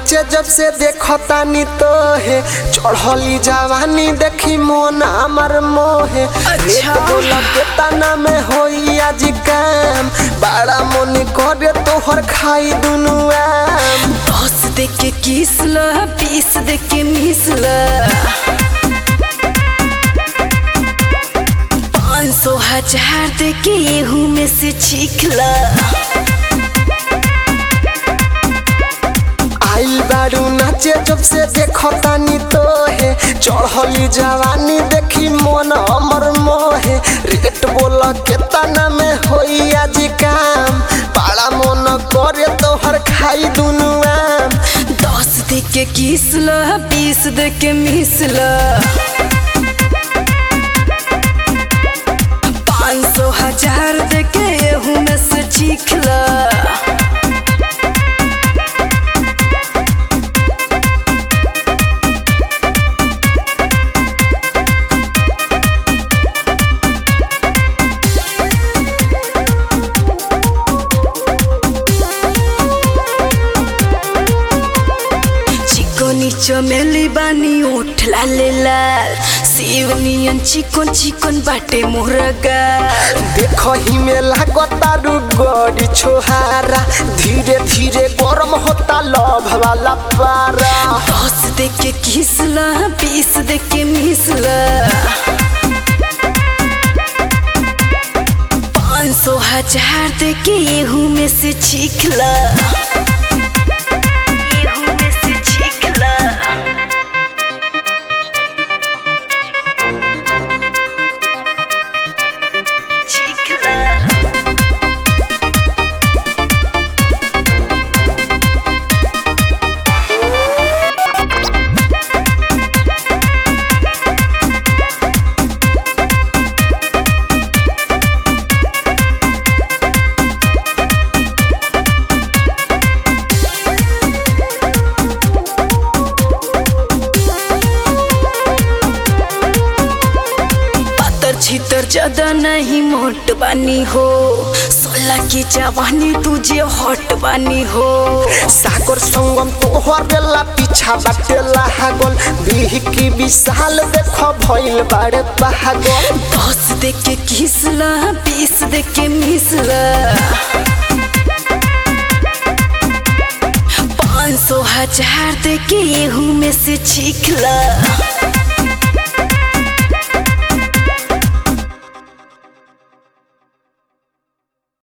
नाचे जब से देखतानी तो है चढ़ली जवानी देखी मोन हमर मोहे रेट बोला के तना में होई आज काम बड़ा मन करे तोहर खाई दुनु आम दस दे के किस ल बीस दे के मिस ल पाँच सौ हजार दे के एहू में से छीख ल आइल बारू नाचे जब से देखतानी तो है चढ़ली जवानी देखी मोन हमर मोहे रेट बोल के तना में होई आज काम बड़ा मन करे तोहर खाई दुनु आम दस दे के किस ल बीस दे के मिस ल पाँच सौ हजार दे के एहू में से चीख ल चिकनी चमेली बानी ओठ लाले लाल सिवनियन चिकन चिकन बाटे मुर्गा देखही में लागतारू गड़ी छोहारा धीरे धीरे गरम होता लभ वाला पारा दस दे के किसला बीस दे के मिसला पाँच सौ हजार दे के एहू में से छीखला एहू में से छीखला छीखला पातर छितर ज्यादा नहीं मोट बानी हो सोलह की जवानी तुझे हॉट बानी हो सागर संगम तोहर बेला पीछा बाटेला हागल बीह की विशाल देख भइल बाड़े पागल दस दे के किसला बीस दे के मिसला पाँच सौ हजार दे के एहू में से छीखला